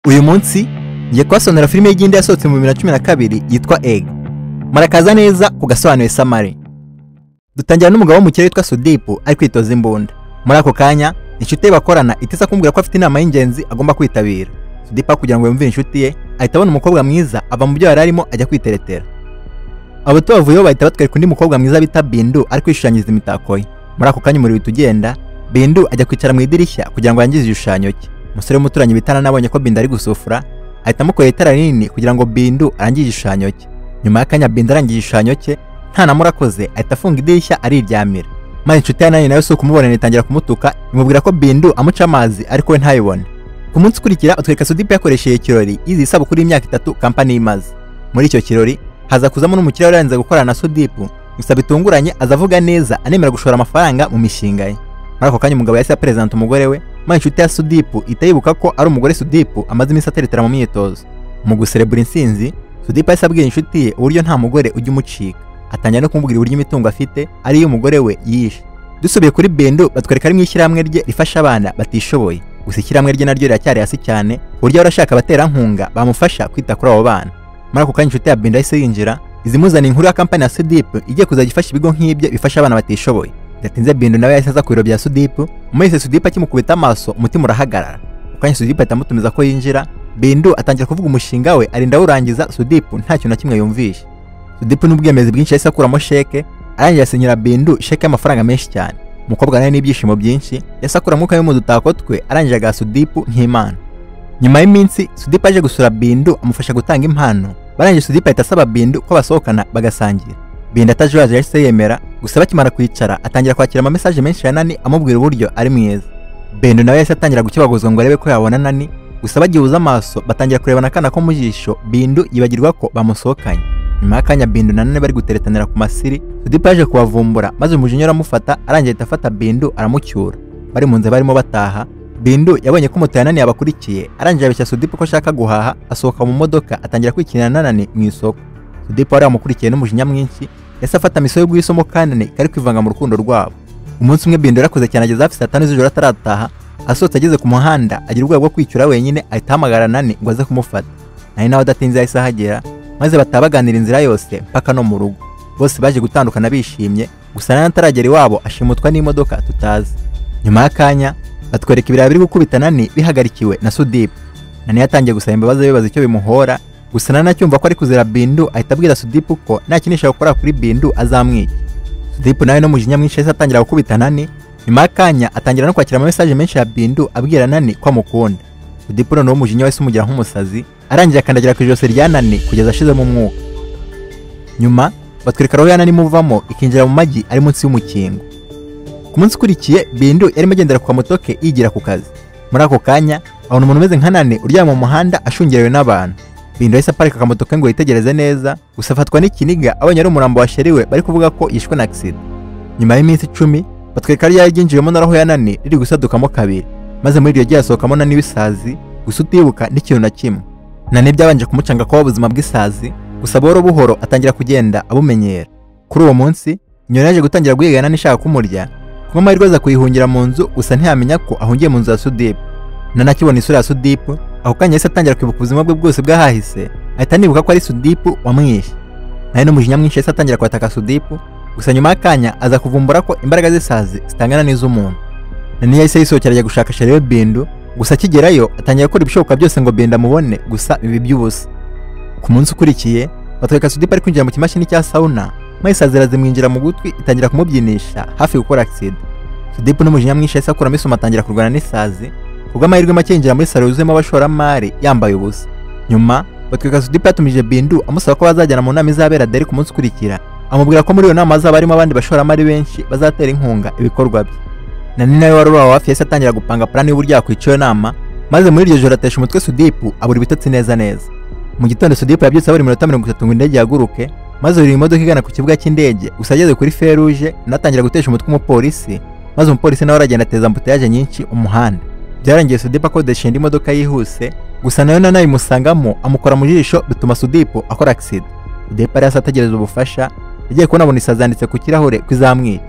uyu munsi ngiye kubasonera filime y'igindi yasohotse mu bibiri na cumi na kabiri yitwa ega murakaza neza ku gasobanuye samari dutangira n'umugabo w'umukire witwa sudipu ari kwitoza imbunda muri ako kanya inshuti ye bakorana itisa kumbwira ko afite inama y'ingenzi agomba kwitabira sudipa kugira ngo yumvire inshuti ye ahita abona umukobwa mwiza ava mu byo yari arimo ajya kwiteretera abo tubavuyeho bahita batwereka undi mukobwa mwiza bita bindu ari kwishushanyiriza imitako ye muri ako kanya umuriro uhita ugenda bindu ajya kwicara mu idirishya kugira ngo yangize igishushanyo cye umusore w'umuturanyi bitana nabonye ko bindu ari gusufura ahita amukorera itara rinini kugira ngo bindu arangire igishushanyo cye nyuma y'akanya bindu arangije igishushanyo cye ntanamura akoze ahita afunga idirishya ariryamira maze inshuti ya nani nawe si ukumubonera itangira kumutuka imubwira ko bindu amuca amazi ariko we ntayibone ku munsi ukurikira utwereka sudipe yakoresheje ikirori yiziye isabukuru y'imyaka itatu kampani imaze muri icyo kirori haza kuzamo n'umukiriya wari yaranze gukorana na sudipu gusa bitunguranye aza avuga neza anemera gushora amafaranga mu mishinga ye muri ako kanya umugabo yahise aperezanta umugore we maze inshuti ya sudipu ihita yibuka ko ari umugore sudipu amaze iminsi ateretera mu myitozo mu guserebura intsinzi sudipu yahise abwira inshuti ye uburyo nta mugore ujya umucika atangira no kumubwira uburyo imitungo afite ariyo umugore we yishe dusubiye kuri bindu batwereka ari mu ishyirahamwe rye rifasha abana batishoboye gusa ishyirahamwe rye naryo riracyari hasi cyane ku buryo ahora ashaka abaterankunga bamufasha kwita kuri abo bana muri ako kanya inshuti ya bindu yahise yinjira izimuzaniye inkuru ya kampani ya sudipu igiye kuzajya ifasha ibigo nk'ibyo bifasha abana batishoboye bidatinze bindu nawe yahise aza ku biro bya sudipu umwese sudipu akimukubita amaso umutima urahagarara ako kanya sudipu ahita amutumiza ko yinjira bindu atangira kuvuga umushinga we arinda awurangiza sudipu ntacyo na kimwe yumvishe sudipu n'ubwemezi bwinshi yahise akuramo sheke arangiye asinyira bindu sheke y'amafaranga menshi cyane umukobwa nawe n'ibyishimo byinshi yahise akura umwuka we mu dutako twe arangije agaha sudipu nk'imana nyuma y'iminsi sudipu aje gusura bindu amufasha gutanga impano barangije sudipu ahita asaba bindu ko basohokana bagasangira bindu atajuyaje yahise yemera gusa bakimara kwicara atangira kwakira amamesaje menshi ya nani amubwira uburyo ari mwiza bindu nawe yahise atangira gukibaguzwa ngo arebe ko yabona nani gusa bagihuza amaso batangira kurebana akana ko mu jisho bindu yibagirwa ko bamusohokanye nyuma y'akanya bindu na none bari guteretanira ku masiri sudipa yaje kubavumbura maze umujinya aramufata arangiye ahita afata bindu aramucyura bari mu nzira barimo bataha bindu yabonye ko moto ya nani yabakurikiye arangije abeshya sudipa ko ashaka guhaha asohoka mu modoka atangira kwikinira na nani mu isoko sudipa wari wamukurikiye n'umujinya mwinshi yahise afata misiyo y'ubwisomo kandi nani kari kwivanga mu rukundo rwabo umunsi umwe bindu yarakoze cyane ageze hafi saa tanu z'ijoro atarataha asohotse ageze ku muhanda agira ubwoba bwo kwicyura wenyine ahita ahamagara nani ngo aze kumufata nani nawe adatinze yahise ahagera maze bataha baganira inzira yose mpaka no mu rugo bose baje gutandukana bishimye gusa nani ataragera iwabo ashimutwa n'imodoka tutazi nyuma y'akanya batwereka ibirayi biri gukubita nani bihagarikiwe na sudipu nani yatangiye gusaba imbabazi bibaza icyo bimuhora gusa nani acyumva ko ari kuzira bindu ahita abwira sudipu ko nta kintu ishobora gukora kuri bindu azamwica sudipu nawe no mujinya mwinshi yahise atangira gukubita nani nyuma y'akanya atangira no kwakira amamesaje menshi ya bindu abwira nani ko amukunda sudipu noneho umujinya wahise umugira nk'umusazi arangije akandagira ku ijosi rya nani kugeza ashizemo umwuka nyuma batwereka roho ya nani imuvamo ikinjira mu magi ari munsi y'umukingo ku munsi ukurikiye bindu yarimo agendera kwa motoke yigira ku kazi muri ako kanya abona umuntu umeze nka nani uryamye mu muhanda ashungerewe n'abantu bindu yahise aparika akamotoke ngo yitegereze neza gusa afatwa n'ikiniga abonye ari umurambo washeriwe bari kuvuga ko yishwe na agisida nyuma y'iminsi icumi batwereka ryari ryinjiyemo na roho ya nani riri gusadukamo kabiri maze muri iryo gihe hasohokamo nani w'isazi gusa utibuka n'ikintu na kimwe nani byabanje kumucanga kuba ubuzima bw'isazi gusa buhoro buhoro atangira kugenda abumenyera kuri uwo munsi inyoni yaje gutangira guhigana n'ishaka kumurya kuba amahirwe aza kuyihungira mu nzu gusa ntiyamenya ko ahungiye mu nzu ya sudipu nani akibona isura ya sudipu ako kanya yahise atangira kwibuka ubuzima bwe bwose bwahahise ahita anibuka ko ari sudipu wamwishe nani n'umujinya mwinshi yahise atangira kwataka sudipu gusa nyuma y'akanya aza kuvumbura ko imbaraga z'isazi zitangana n'iz'umuntu nani yahise yisohokera ajya gushaka shariyo bindu gusa akigerayo atangira gukora ibishoboka byose ngo benda amubone gusa bibi by'ubusa ku munsi ukurikiye batwereka sudipa ari kwinjira mu kimashini cya sawuna maze isazira zimwinjira mu gutwi itangira kumubyinisha hafi gukora agisida sudipa n'umujinya mwinshi yahise akuramo isomo atangira kurwana n'isazi kubw'amahirwe make yinjira muri salo yuzuyemo abashoramari yambaye ubusa nyuma batwereka sudipa yatumije bindu amusaba ko bazajyana mu nama izabera deri ku munsi ukurikira amubwira ko muri iyo nama hazaba harimo abandi bashoramari benshi bazatera inkunga ibikorwa bye nani nawe wari uraho hafi yahise atangira gupanga plan y'uburyo yakwica iyo nama maze muri iryo joro atesha umutwe sudipu abura ibitotsi neza neza mu gitondo sudipu yabyutse abura iminota mirongo itatu ngo indege yaguruke maze buri imodoka igana ku kibuga cy'indege gusa ageze kuri feruje natangira gutesha umutwe umupolisi maze umupolisi nawe aragenda ateza ambutiyaje nyinshi umuhanda byarangiye sudipu akodesha indi modoka yihuse gusa nayo nanayo imusangamo amukora mu jisho bituma sudipu akora agisida sudipu yari ategereza ubufasha yagiye kubona abona isazi yanditse ku kirahure ko izamwica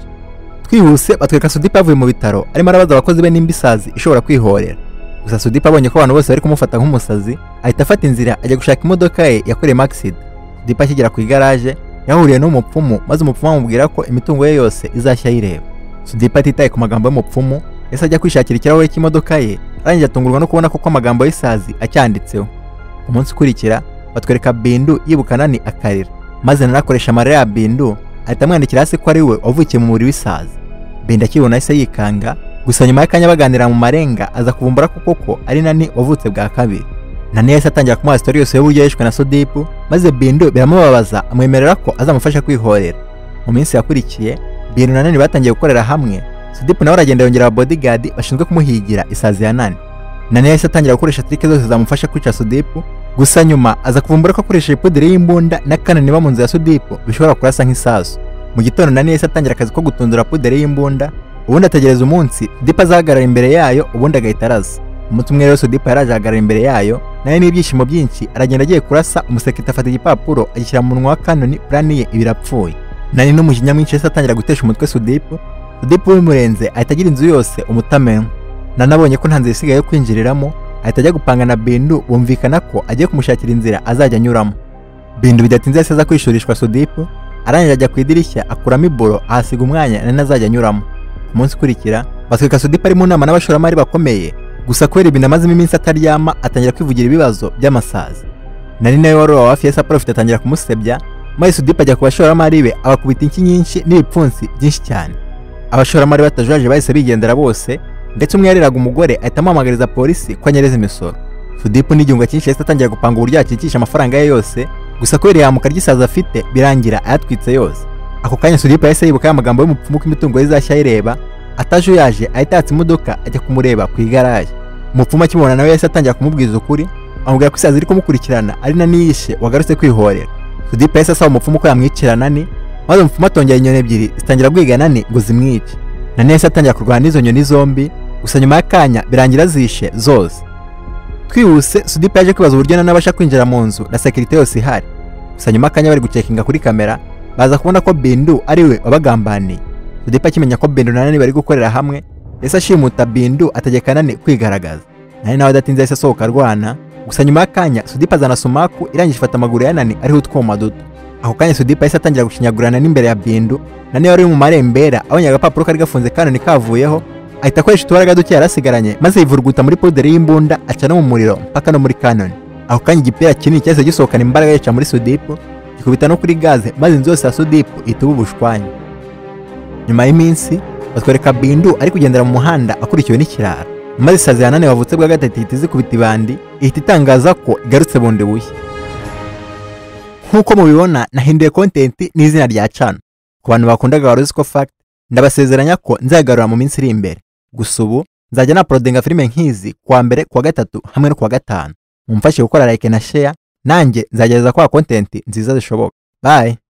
twihuse batwereka sudipa yavuye mu bitaro arimo arabaza abakozi be nimba isazi ishobora kwihorera gusa Sudipa abonye ko abantu bose bari kumufata nk'umusazi ahita afata inzira ajya gushaka imodoka ye yakoreyemo accident Sudipa akigera ku igaraje yahuriye n'umupfumu maze umupfumu amubwira ko imitungo ye yose izashya ayireba Sudipa atitaye ku magambo y'umupfumu yahise ajya kwishakira ikirahure cy'imodoka ye arangije atungurwa no kubona koko amagambo y'isazi acyanditseho umunsi ukurikira batwereka Bindu yibukana ni akarira maze nanakoresha amarira ya Bindu ahita amwandikira hasi ko ari we wavukiye mu mubiri w'isazi Bindu akibona ahise yikanga gusa nyuma y'akanya baganira mu marenga aza kuvumbura ko koko ari nani wavutse bwa kabiri nani yahise atangira kumuha sitori yose y'uburyo yishwe na sodipu maze bindu biramubabaza amwemerera ko azamufasha kwihorera mu minsi yakurikiye bindu na nani batangiye gukorera hamwe sodipu nawe aragenda yongera bodigadi bashinzwe kumuhigira isazi ya nani nani yahise atangira gukoresha trike zose zamufasha kwica sodipu gusa nyuma aza kuvumbura ko akoresha ipudiri y'imbunda na kanani niba mu nzu ya sodipu bishobora kurasa nk'isasu mu gitondo nani yahise atangira akazi ko gutundura puderi y'imbunda ubundi ategereza umunsi dipa azahagarara imbere yayo ubundi agahita araza umunsi umwe rero dipa yaraje ahagarara imbere yayo nayo n'ibyishimo byinshi aragenda agiye kurasa umusekirite afata igipapuro agishyira mu munwa wa kanoni purani ye ibirapfuye nari n'umujinya mwinshi yahise atangira gutesha umutwe sudipu sudipu bimurenze ahita agira inzu yose umutamenwa nanabonye ko nta nzira isigaye yo kwinjiriramo ahita ajya gupanga na bindu bumvikana ko agiye kumushakira inzira azajya anyuramo bindu bidatinze yahise aza kwishurishwa sudipu arangije ajya ku idirishya akuramo iburo ahasiga umwanya nani azajya anyuramo umunsi ukurikira batwereka sudipa ari mu nama n'abashoramari bakomeye gusa kubera ibintu amazemo iminsi ataryama atangira kwivugira ibibazo by'amasazi nari nawe wari uwa hafi ya saporo afite atangira kumusebya maze sudipa ajya ku bashoramari be abakubita inshyi nyinshi n'ibipfunsi byinshi cyane abashoramari batajujaje bahise bigendera bose ndetse umwe yareraga umugore ahita amuhamagariza polisi ko anyereza imisoro sudipa n'igihunga cyinshi yahise atangira gupanga uburyo yakikisha amafaranga ye yose gusa kubera ihamuka ry'isazi afite birangira ayatwitse yose ako kanya sudipa yahise yibuka amagambo y'umupfumu ko imitungo ye izashya ayireba ataje uyaje ahita yatsa imodoka ajya kumureba ku igaraje umupfumu akimubona nawe yahise atangira kumubwiza ukuri amubwira ko isazi iri kumukurikirana ari na niyishe wagarutse kwihorera sudipa yahise asaba umupfumu ko yamwicira nani maze umupfumu atongera inyoni ebyiri zitangira guhiga nani ngo zimwice nani yahise atangira kurwana n'izo nyoni zombi gusa nyuma y'akanya birangira zishe zose twihuse sudipa yaje kwibaza uburyo nani abasha kwinjira mu nzu na sekirite yose ihari gusa nyuma y'akanya bari gucekinga kuri kamera baza kubona ko bindu ari we wabagambaniye sudipa akimenya ko bindu na nani bari gukorera hamwe yahise ashimuta bindu ategeka nani kwigaragaza nani nawe adatinze yahise asohoka arwana gusa nyuma y'akanya sudipa azana sumaku irangije ifata amaguru ya nani ariho utwuma duto ako kanya sudipa yahise atangira gucinyagurana n'imbere ya bindu nani wari uri mu marembera abonye agapapuro kari gafunze kanoni kavuyeho ahita akoresha utubaraga duke yarasigaranye maze yivuruguta muri poderi y'imbunda aca no mu muriro mpaka no muri kanoni ako kanya igipira kinini cyahise gisohokana imbaraga yica muri sudipu ikubita no kuri gaze maze inzu yose ya sudipu ituba ubushwanya nyuma y'iminsi batwereka bindu ari kugendera mu muhanda akurikiwe n'ikirara maze isazi ya nane wavutse bwa gatatu ihita izikubita ibandi ihita itangaza ko igarutse bundi bushya nk'uko mubibona nahinduye kontenti n'izina rya cano ku bantu bakundaga waruzi ko fact ndabasezeranya ko nzagarura mu minsi iri imbere gusa ubu nzajya naporodinga filime nk'izi kuwa mbere kuwa gatatu hamwe no kuwa gatanu mumfashe gukora like na share nanjye nzagerageza kwa kontenti nziza zishoboka bye